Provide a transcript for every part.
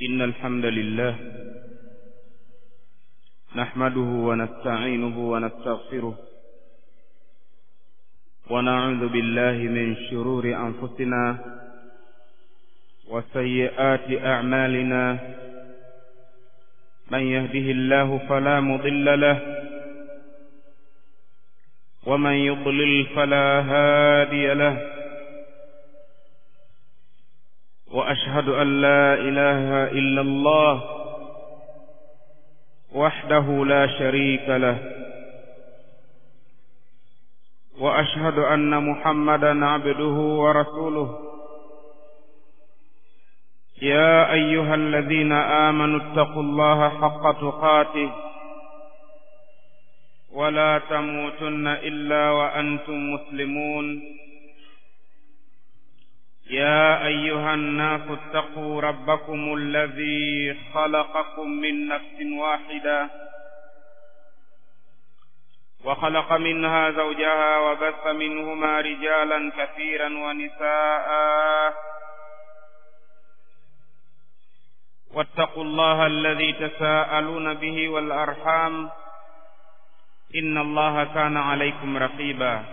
إن الحمد لله نحمده ونستعينه ونستغفره ونعوذ بالله من شرور أنفسنا وسيئات أعمالنا من يهده الله فلا مضل له ومن يضلل فلا هادي له وأشهد أن لا إله إلا الله وحده لا شريك له وأشهد أن محمدا عبده ورسوله يا أيها الذين آمنوا اتقوا الله حق تقاته ولا تموتن إلا وأنتم مسلمون يا أيها الناس اتقوا ربكم الذي خلقكم من نفس واحدة وخلق منها زوجها وبث منهما رجالا كثيرا ونساء واتقوا الله الذي تساءلون به والأرحام إن الله كان عليكم رقيبا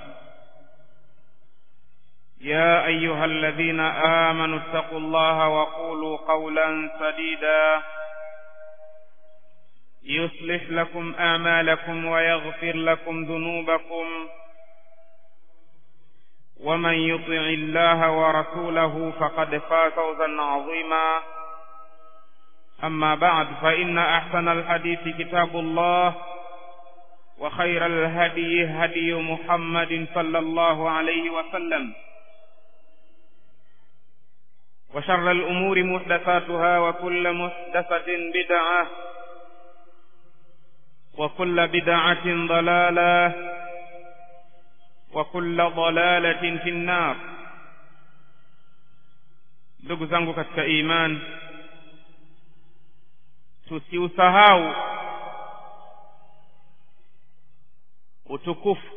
يا أيها الذين آمنوا اتقوا الله وقولوا قولا سديدا يصلح لكم أعمالكم ويغفر لكم ذنوبكم ومن يطع الله ورسوله فقد فاز فوزا عظيما أما بعد فإن أحسن الحديث كتاب الله وخير الهدي هدي محمد صلى الله عليه وسلم وشر الأمور محدثاتها وكل محدثة بدعة وكل بدعة ضلالة وكل ضلالة في النار ndugu zangu katika iman tusiusahau utukufu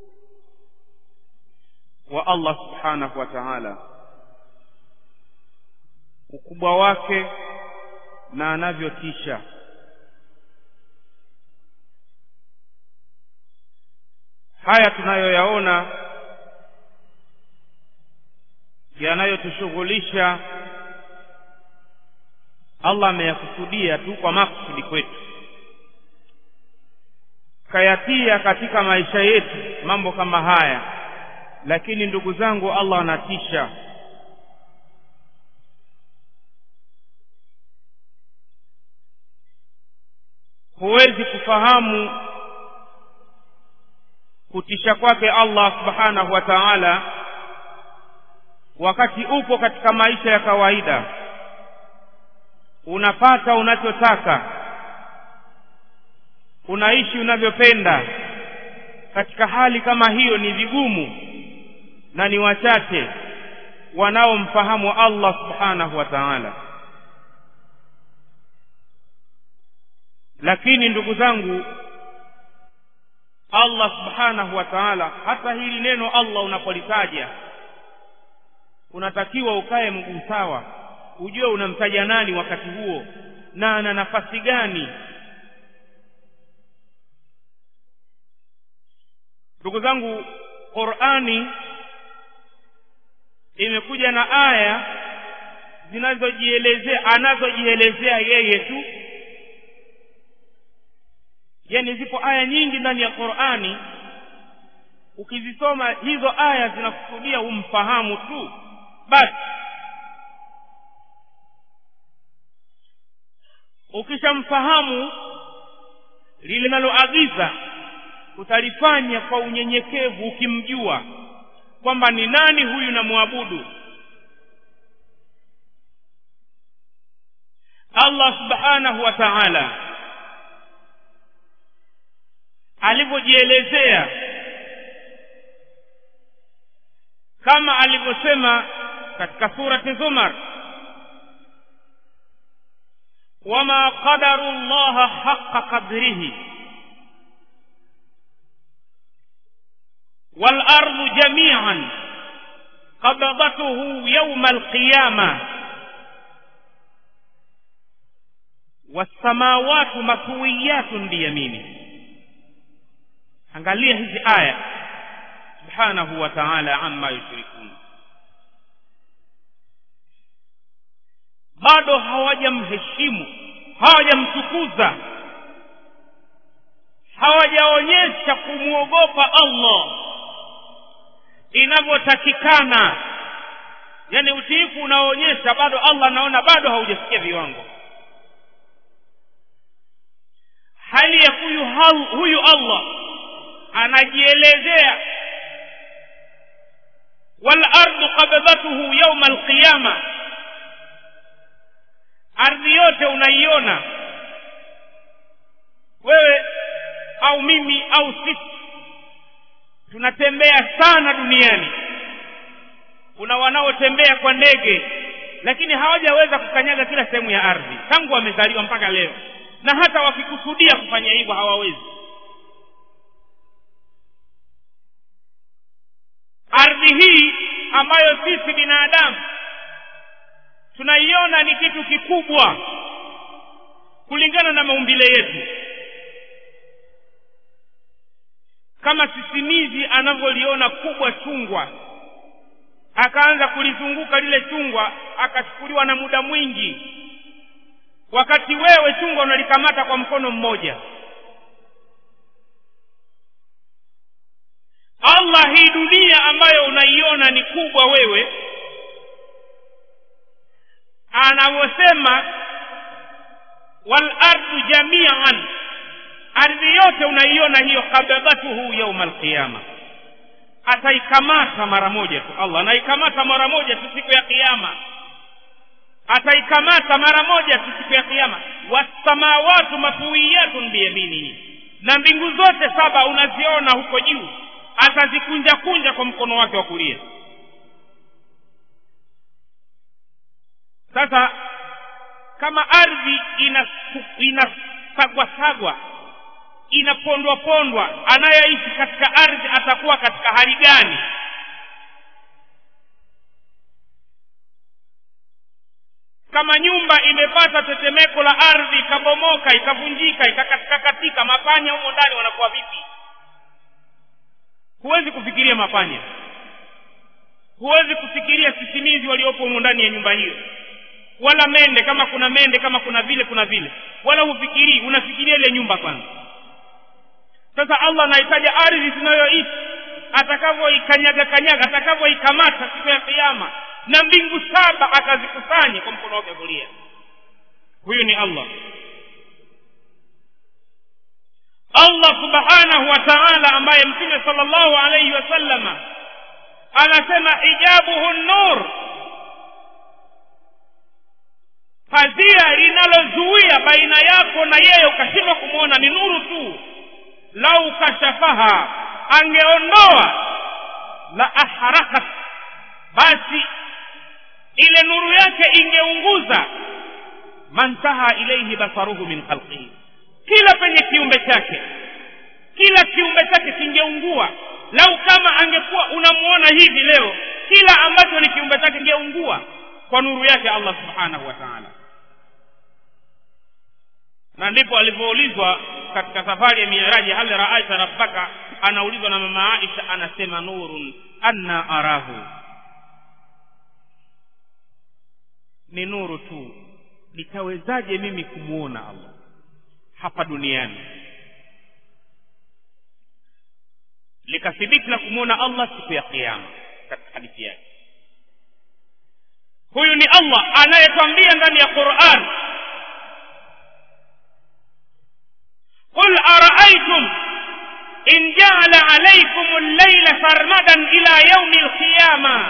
wa Allah subhanahu wa ta'ala ukubwa wake na anavyotisha haya tunayoyaona yanayotushughulisha Allah ameyakusudia tu kwa makusudi kwetu kayatia katika maisha yetu mambo kama haya lakini ndugu zangu Allah anatisha huwezi kufahamu kutisha kwake Allah subhanahu wa ta'ala wakati upo katika maisha ya kawaida unapata unachotaka unaishi unavyopenda katika hali kama hiyo ni vigumu na ni wachache wanaomfahamu Allah subhanahu wa ta'ala lakini ndugu zangu Allah subhanahu wa ta'ala hata hili neno Allah unapolitaja unatakiwa ukae mguu sawa ujue unamtaja nani wakati huo na ana nafasi gani ndugu zangu Qur'ani imekuja na aya zinazojielezea anazojielezea yeye tu yani zipo aya nyingi ndani ya Qur'ani ukizisoma hizo aya zinakusudia umfahamu tu basi ukishamfahamu linaloagiza utalifanya kwa unyenyekevu ukimjua kwamba ni nani huyu namwabudu Allah subhanahu wa ta'ala alivyojielezea kama alivyosema katika surati Zumar wama qadaru Allah haqqa qadrihi wal ardu jami'an qabdatuhu yawm al qiyamah wassamawatu matwiyatun biyamini angalia hizi aya subhanahu wa ta'ala amma yushrikun bado hawajamheshimu hawajamtukuza hawajaonyesha kumwogopa Allah inavyotakikana yani utiifu unaoonyesha bado Allah anaona bado haujafikia viwango hali ya huyu huyu Allah anajielezea wal ardu qabdatuhu yawma alqiyama ardhi yote unaiona wewe au mimi au sisi tunatembea sana duniani kuna wanaotembea kwa ndege lakini hawajaweza kukanyaga kila sehemu ya ardhi tangu wamezaliwa mpaka leo na hata wakikusudia kufanya hivyo hawawezi ardhi hii ambayo sisi binadamu tunaiona ni kitu kikubwa kulingana na maumbile yetu kama sisimizi anavyoliona kubwa chungwa akaanza kulizunguka lile chungwa akachukuliwa na muda mwingi wakati wewe chungwa unalikamata kwa mkono mmoja allah hii dunia ambayo unaiona ni kubwa wewe anavyosema wal ardu jamian ardhi yote unaiona hiyo kabadhatuhu yauma alqiyama ataikamata mara moja tu allah anaikamata mara moja tu siku ya kiyama ataikamata mara moja tu siku ya kiyama wassamawatu matwiyatun biyaminihi na mbingu zote saba unaziona huko juu atazikunja kunja kwa mkono wake wa kulia sasa kama ardhi inasagwa sagwa inapondwa pondwa anayeishi katika ardhi atakuwa katika hali gani kama nyumba imepata tetemeko la ardhi ikabomoka ikavunjika ikakatika katika mapanya humo ndani wanakuwa vipi huwezi kufikiria mapanya huwezi kufikiria sisimizi waliopo humo ndani ya nyumba hiyo wala mende kama kuna mende kama kuna vile kuna vile wala hufikirii unafikiria ile nyumba kwanza sasa allah anahitaja ardhi tunayoishi atakavyoikanyaga kanyaga atakavyoikamata siku ya kiama na mbingu saba akazikusanye kwa mkono wake kulia huyu ni allah allah subhanahu wa taala ambaye mtume sala llahu alaihi wasallama anasema hijabuhu nur pazia linalozuia baina yako na yeye ukashindwa kumwona ni nuru tu lau kashafaha angeondoa la aharakat basi ile nuru yake ingeunguza mantaha ilaihi basaruhu min khalqihi kila penye kiumbe chake kila kiumbe chake kingeungua lau kama angekuwa unamuona hivi leo kila ambacho ni kiumbe chake kingeungua kwa nuru yake allah subhanahu wa taala na ndipo alivyoulizwa katika safari ya miraji hal raaita rabbaka anaulizwa na mama aisha anasema nurun anna arahu ni nuru tu nitawezaje mimi kumwona allah hapa duniani likathibiti la kumwona allah siku ya kiama katika hadithi yake huyu ni allah anayetwambia ndani ya quran قل أرأيتم إن جعل عليكم الليل سرمدا إلى يوم القيامة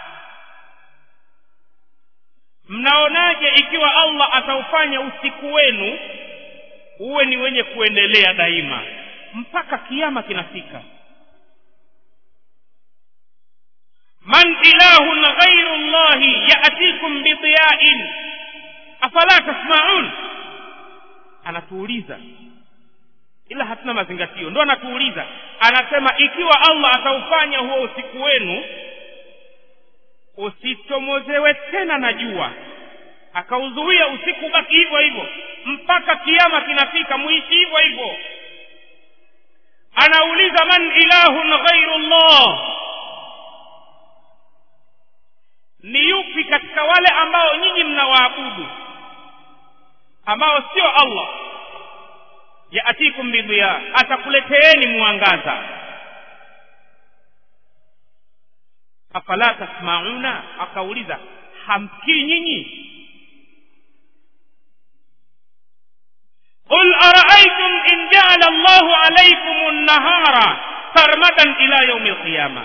mnaonaje ikiwa allah ataufanya usiku wenu uwe ni wenye kuendelea daima mpaka kiama kinafika man ilahun ghairu llahi yatikum bidiyain afala tasmaun anatuuliza ila hatuna mazingatio ndo anatuuliza anasema ikiwa allah ataufanya huo usiku wenu usichomozewe tena na jua akauzuia usiku baki hivyo hivyo mpaka kiama kinafika muishi hivyo hivyo anauliza man ilahun ghairu llah ni yupi katika wale ambao nyinyi mnawaabudu ambao sio allah yaatikum bidhiya atakuleteeni mwangaza afala tasmauna akauliza hamsikii nyinyi قل أرأيتم إن جعل الله عليكم النهار سرمدا إلى يوم القيامة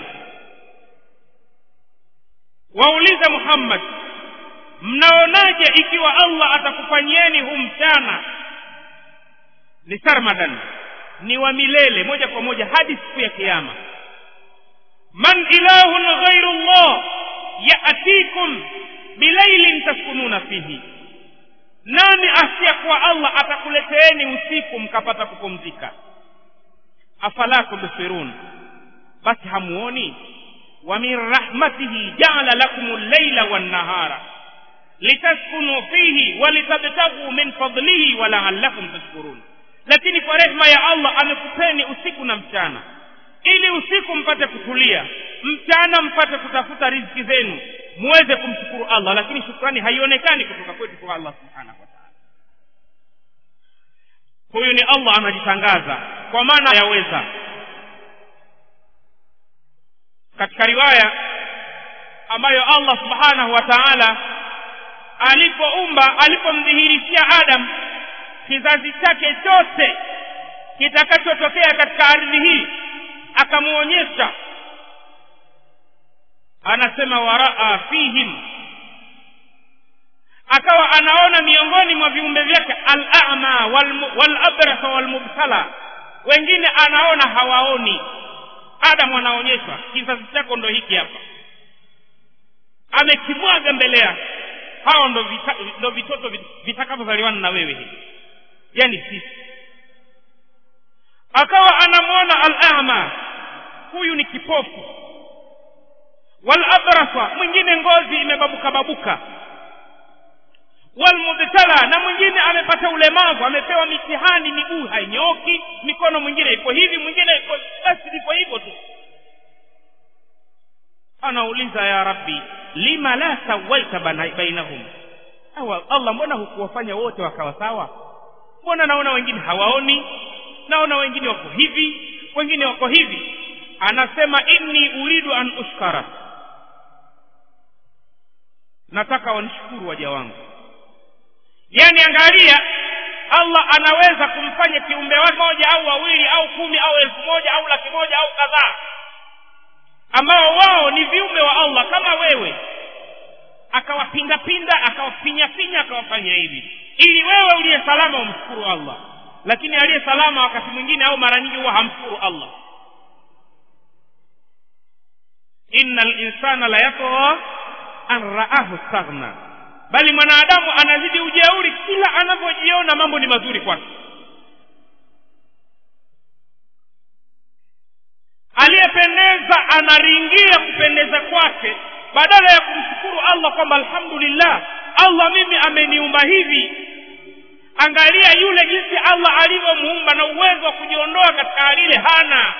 waulize muhammad mnaonaje ikiwa allah atakufanyieni huu mchana ni sarmadan ni wa milele moja kwa moja hadi siku ya kiama man ilahun ghairu llah yatikum bilailin taskununa fihi nani asiyekuwa allah atakuleteeni usiku mkapata kupumzika afala tubsirun basi hamuoni wa min rahmatihi jaala lakum llaila wannahara litaskunu fihi walitabtaghuu min fadlihi walaalakum tashkurun lakini kwa rehma ya allah amekupeni usiku na mchana ili usiku mpate kutulia mchana mpate kutafuta riziki zenu muweze kumshukuru allah lakini shukrani haionekani kutoka kwetu kwa allah subhanahu wa taala huyu ni allah anajitangaza kwa maana yaweza katika riwaya ambayo allah subhanahu wa taala alipoumba alipomdhihirishia adam kizazi chake chote kitakachotokea katika ardhi hii akamuonyesha anasema waraa fihim akawa anaona miongoni mwa viumbe vyake al-a'ma wal-abrasa wal-mubtala wengine anaona hawaoni adamu anaonyeshwa kizazi chako ndo hiki hapa amekimwaga mbele yake hao ndo vita, ndo vitoto vitakavyozaliwana na wewe hivi yani sisi akawa anamwona al-a'ma huyu ni kipofu wal-abrasa mwingine ngozi imebabuka babuka walmubtala na mwingine amepata ulemavu amepewa mitihani miguu hainyoki mikono mwingine iko hivi mwingine iko basi liko hivyo tu anauliza ya rabbi lima la sawaita bainahum awa allah mbona hukuwafanya wote wakawa sawa mbona naona wengine hawaoni naona wengine wako hivi wengine wako hivi anasema inni uridu an ushkara nataka wanishukuru waja wangu yani angalia allah anaweza kumfanya kiumbe wake moja au wawili au kumi au elfu moja au laki moja au kadhaa ambao wao ni viumbe wa allah kama wewe akawapindapinda akawafinyafinya akawafanya hivi ili wewe uliye salama umshukuru allah lakini aliye salama wakati mwingine au mara nyingi huwa hamshukuru allah inna linsana la yatgha an raahu staghna bali mwanadamu anazidi ujeuri kila anavyojiona mambo ni mazuri kwake aliyependeza anaringia kupendeza kwake badala ya kumshukuru allah kwamba alhamdulillah allah mimi ameniumba hivi angalia yule jinsi allah alivyomuumba na uwezo wa kujiondoa katika hali ile hana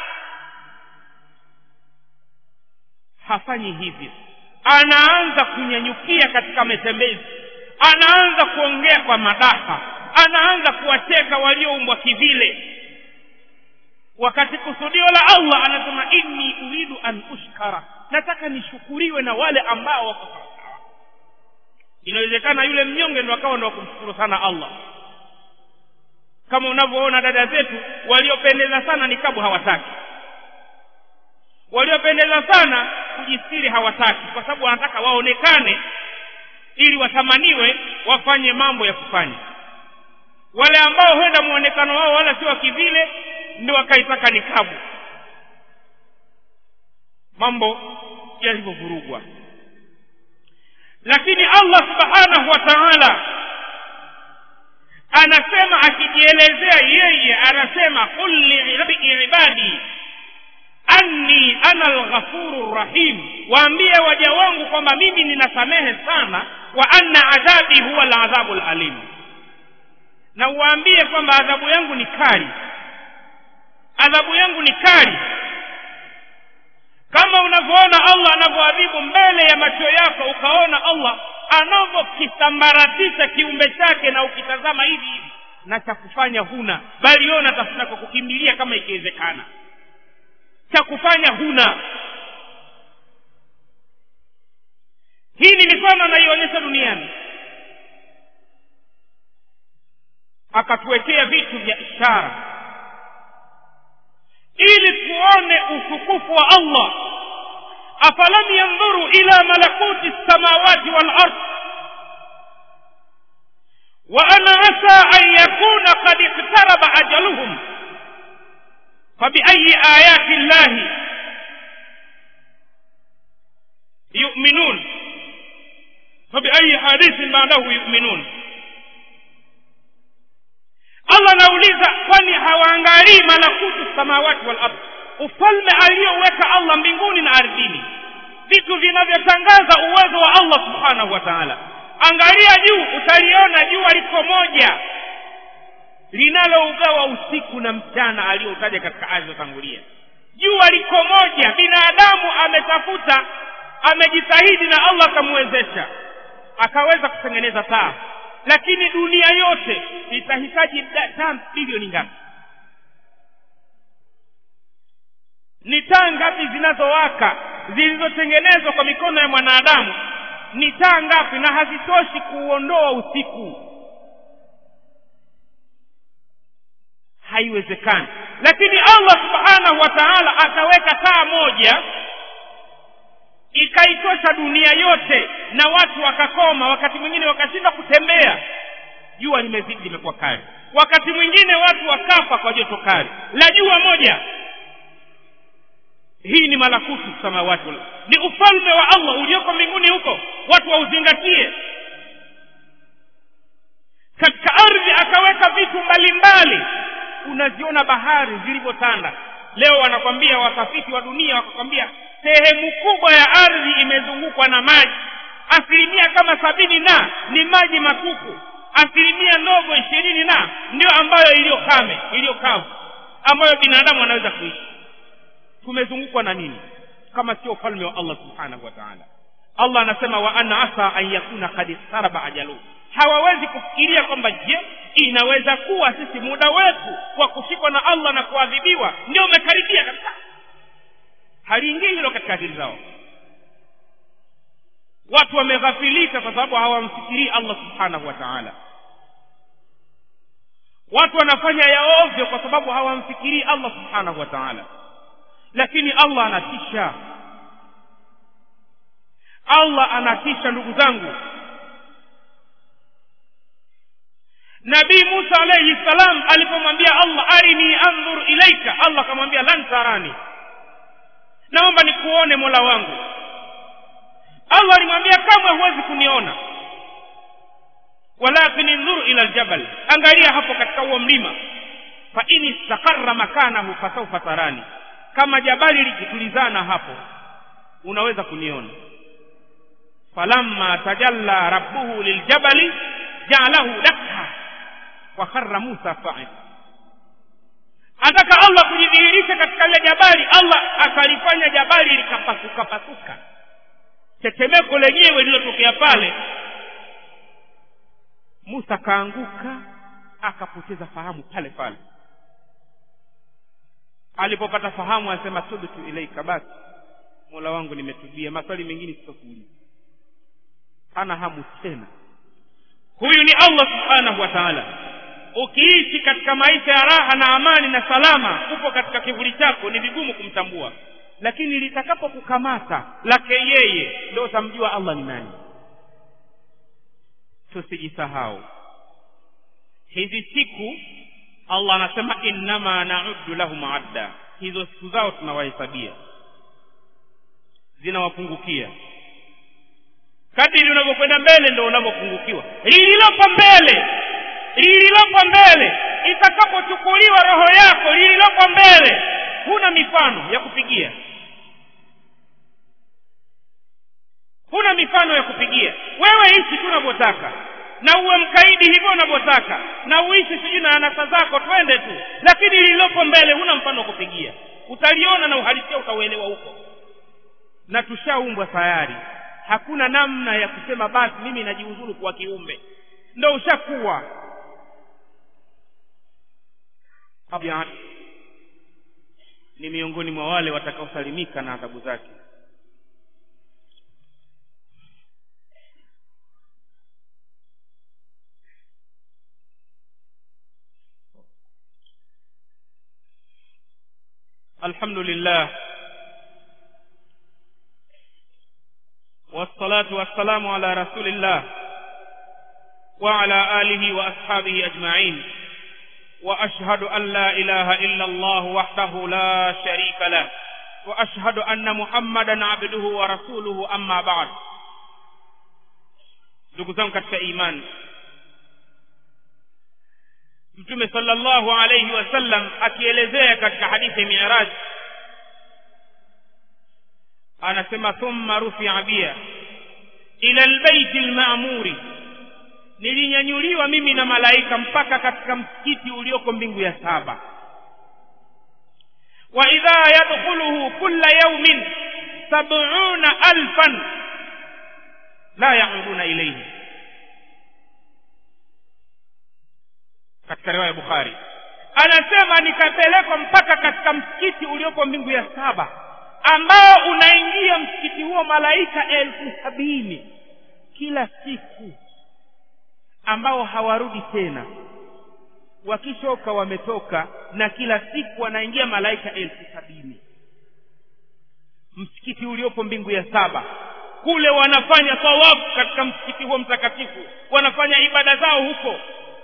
hafanyi hivyo anaanza kunyanyukia katika matembezi anaanza kuongea kwa madaha anaanza kuwacheka walioumbwa kivile wakati kusudio la allah anasema inni uridu an ushkara nataka nishukuriwe na wale ambao wako sawasawa inawezekana yule mnyonge ndo akawa ndo wakumshukuru sana allah kama unavyoona dada zetu waliopendeza sana ni kabu hawataki waliopendeza sana kujistiri hawataki kwa sababu wanataka waonekane ili wathamaniwe wafanye mambo ya kufanya wale ambao huenda muonekano wao wala si wa kivile ndio wakaitaka nikabu mambo yalivyovurugwa lakini allah subhanahu wa taala anasema akijielezea yeye anasema qul liibadi anni ana alghafuru rahim waambie waja wangu kwamba mimi ninasamehe sana wa anna adhabi huwa aladhabu alalim na uwaambie kwamba adhabu yangu ni kali adhabu yangu ni kali kama unavyoona allah anavyoadhibu mbele ya macho yako ukaona allah anavyokisambaratisha kiumbe chake na ukitazama hivi hivi na cha kufanya huna bali wewe unatafuta kwa kukimbilia kama ikiwezekana cha kufanya huna hii ni mifano anaionyesha duniani akatuwekea vitu vya ishara ili tuone utukufu wa allah afalam yandhuru ila malakuti lsamawati walard وأنا عسى أن يكون قد اقترب أجلهم فبأي آيات الله يؤمنون فبأي حديث بعده يؤمنون allah anauliza kwani hawaangalii malakutu samawati wal ardh ufalme aliyoweka allah mbinguni na ardhini vitu vinavyotangaza uwezo wa allah subhanahu wa taala angalia juu utaliona jua liko moja linalougawa usiku na mchana aliyoutaja katika aya zilizotangulia jua liko moja binadamu ametafuta amejitahidi na allah akamwezesha akaweza kutengeneza taa lakini dunia yote itahitaji taa bilioni ngapi ni taa ngapi zinazowaka zilizotengenezwa kwa mikono ya mwanadamu ni taa ngapi na hazitoshi kuuondoa usiku haiwezekani lakini allah subhanahu wa taala akaweka taa moja ikaitosha dunia yote na watu wakakoma wakati mwingine wakashindwa kutembea jua limezidi limekuwa kali wakati mwingine watu wakafa kwa joto kali la jua moja hii ni malakutu samawati ni ufalme wa allah ulioko mbinguni huko watu wauzingatie katika ardhi akaweka vitu mbalimbali unaziona bahari zilivyotanda leo wanakwambia watafiti wa dunia wakakwambia sehemu kubwa ya ardhi imezungukwa na maji asilimia kama sabini na ni maji matupu asilimia ndogo ishirini na ndio ambayo iliyo kame iliyo kavu ambayo binadamu anaweza kuishi tumezungukwa na nini kama sio ufalme wa allah subhanahu wa taala allah anasema wa ana asa an yakuna kad istaraba ajaluhu hawawezi kufikiria kwamba je inaweza kuwa sisi muda wetu wa kushikwa na allah na kuadhibiwa ndio umekaribia kabisa haliingii hilo katika akili zao watu wameghafilika kwa sababu hawamfikirii allah subhanahu wa taala watu wanafanya ya ovyo kwa sababu hawamfikirii allah subhanahu wa taala lakini allah anatisha allah anatisha ndugu zangu nabii musa alaihi salam alipomwambia allah arini andhur ilaika allah akamwambia lan tarani naomba nikuone mola wangu allah alimwambia kamwe huwezi kuniona walakin indhuru ila ljabal angalia hapo katika huo mlima fa in istaqarra makanahu fasaufa tarani kama jabali likitulizana hapo unaweza kuniona falamma tajalla rabbuhu liljabali jaalahu dakha wa kharra musa said ataka allah kujidhihirisha katika lile jabali allah akalifanya jabali likapasuka pasuka tetemeko lenyewe lililotokea pale musa akaanguka akapoteza fahamu pale pale alipopata fahamu anasema tubtu ilaika basi mola wangu nimetubia maswali mengine sitokuuliza hana hamu tena huyu ni allah subhanahu wa taala ukiishi katika maisha ya raha na amani na salama upo katika kivuli chako ni vigumu kumtambua lakini litakapokukamata lake yeye ndio utamjua allah ni nani tusijisahau hizi siku allah anasema innama nauddu lahum adda hizo siku zao tunawahesabia zinawapungukia kadiri unavyokwenda mbele ndo unavyopungukiwa lililopo mbele lililopo mbele itakapochukuliwa roho yako lililopo mbele huna mifano ya kupigia huna mifano ya kupigia wewe ishi tu unavyotaka na uwe mkaidi hivyo unavyotaka na uishi sijui na anasa zako twende tu lakini lililopo mbele huna mfano wa kupigia utaliona na uhalisia utauelewa huko na tushaumbwa tayari hakuna namna ya kusema basi mimi najiuzuru kuwa kiumbe ndo ushakuwa ni miongoni mwa wale watakaosalimika na adhabu zake الحمد لله والصلاة والسلام على رسول الله وعلى آله وأصحابه أجمعين وأشهد أن لا إله إلا الله وحده لا شريك له وأشهد أن محمدا عبده ورسوله أما بعد ndugu zangu katika imani mtume sallallahu alayhi wasallam akielezea katika hadithi ya miraj anasema thumma rufia bia ila albaiti almamuri nilinyanyuliwa mimi na malaika mpaka katika msikiti ulioko mbingu ya saba wa idha yadkhuluhu kulla yawmin sab'una alfan la yauduna ilayhi katika riwaya ya bukhari anasema nikapelekwa mpaka katika msikiti ulioko mbingu ya saba ambao unaingia msikiti huo malaika elfu sabini kila siku ambao hawarudi tena wakishoka wametoka na kila siku wanaingia malaika elfu sabini msikiti uliopo mbingu ya saba kule wanafanya tawafu katika msikiti huo mtakatifu wanafanya ibada zao huko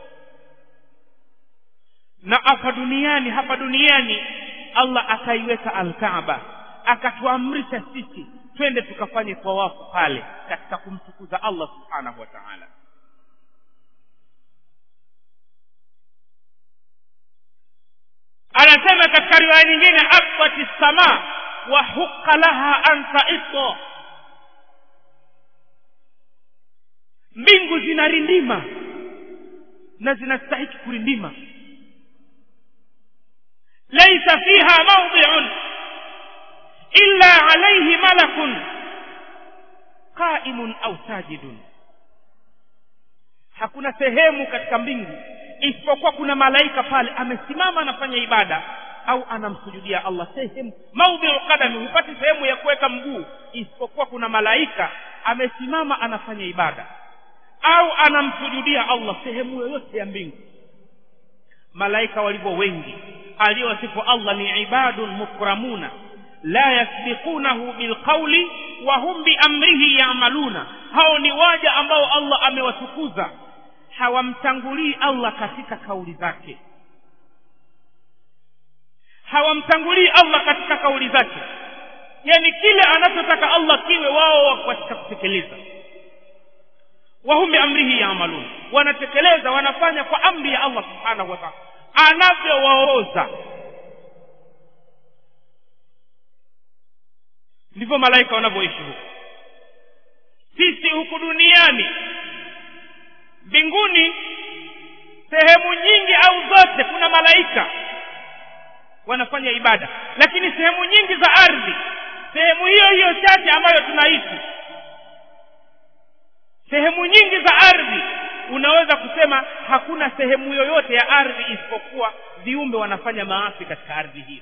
na hapa duniani hapa duniani allah akaiweka alkaaba akatuamrisha sisi twende tukafanye tawafu pale katika kumtukuza allah subhanahu wa taala anasema katika riwaya nyingine abati sama wa huqa laha an taita mbingu zinarindima na zinastahiki kurindima laisa fiha mawdiun illa alayhi malakun qaimun au sajidun hakuna sehemu katika mbingu isipokuwa kuna malaika pale amesimama anafanya ibada au anamsujudia allah sehemu maudhiu qadami hupati sehemu ya kuweka mguu isipokuwa kuna malaika amesimama anafanya ibada au anamsujudia allah sehemu yoyote ya mbingu malaika walivyo wengi aliyowasifu allah ni ibadun mukramuna la yasbiqunahu bilqauli wa hum biamrihi yamaluna hao ni waja ambao allah amewatukuza hawamtangulii allah katika kauli zake hawamtangulii allah katika kauli zake yani kile anachotaka allah kiwe wao katika kutekeleza wahum biamrihi yamalun wanatekeleza wanafanya kwa amri ya allah subhanahu wa taala anavyowaongoza ndivyo malaika wanavyoishi huku sisi huku duniani mbinguni sehemu nyingi au zote kuna malaika wanafanya ibada lakini sehemu nyingi za ardhi sehemu hiyo hiyo chache ambayo tunaishi sehemu nyingi za ardhi unaweza kusema hakuna sehemu yoyote ya ardhi isipokuwa viumbe wanafanya maasi katika ardhi hiyo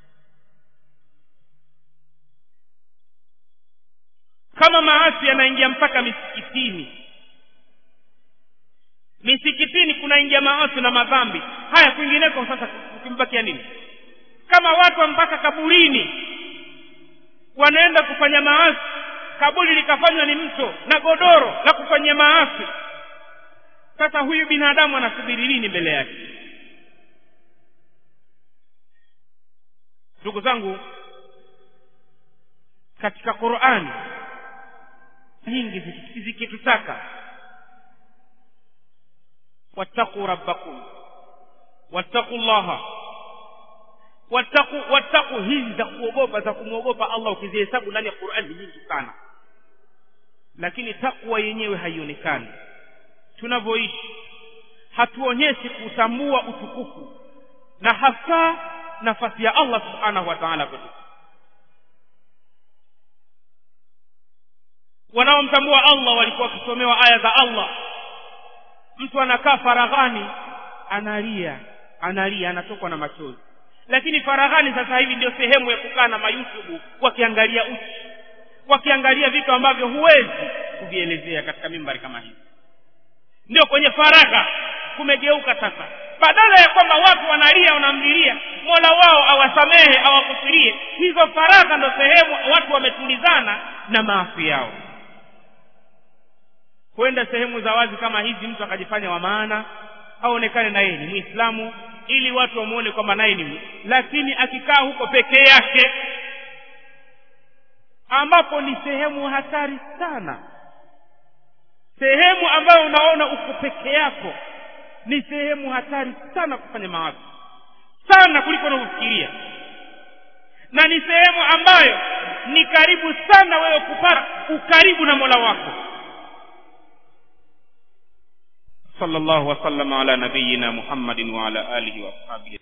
kama maasi yanaingia mpaka misikitini misikitini kunaingia maasi na madhambi haya kwingineko sasa ukimbakia nini kama watu mpaka kaburini wanaenda kufanya maasi kaburi likafanywa ni mto na godoro la kufanyia maasi sasa huyu binadamu anasubiri nini mbele yake ndugu zangu katika qurani nyingi zikitutaka wattaquu rabbakum wattaqu llaha wattaqu wattaqu hizi za kuogopa za kumwogopa allah ukizihesabu ndani ya qurani nyingi sana lakini takwa yenyewe haionekani tunavyoishi hatuonyeshi kutambua utukufu na hasa nafasi ya allah subhanahu wa taala kwetu wanaomtambua allah walikuwa wakisomewa aya za allah mtu anakaa faraghani analia analia anatokwa na machozi lakini faraghani sasa hivi ndio sehemu ya kukaa na mayutubu wakiangalia uchi wakiangalia vitu ambavyo huwezi kuvielezea katika mimbari kama hizi ndio kwenye faragha kumegeuka sasa badala ya kwamba watu wanalia wanamlilia mola wao awasamehe awakufirie hizo faragha ndo sehemu watu wametulizana na maafi yao kwenda sehemu za wazi kama hizi mtu akajifanya wa maana aonekane na yeye ni mwislamu ili watu wamwone kwamba naye ni lakini akikaa huko pekee yake ambapo ni sehemu hatari sana sehemu ambayo unaona uko peke yako ni sehemu hatari sana kufanya mawazo sana kuliko unavyofikiria na ni sehemu ambayo ni karibu sana wewe kupata ukaribu na mola wako صلى الله وسلم على نبينا محمد وعلى آله وأصحابه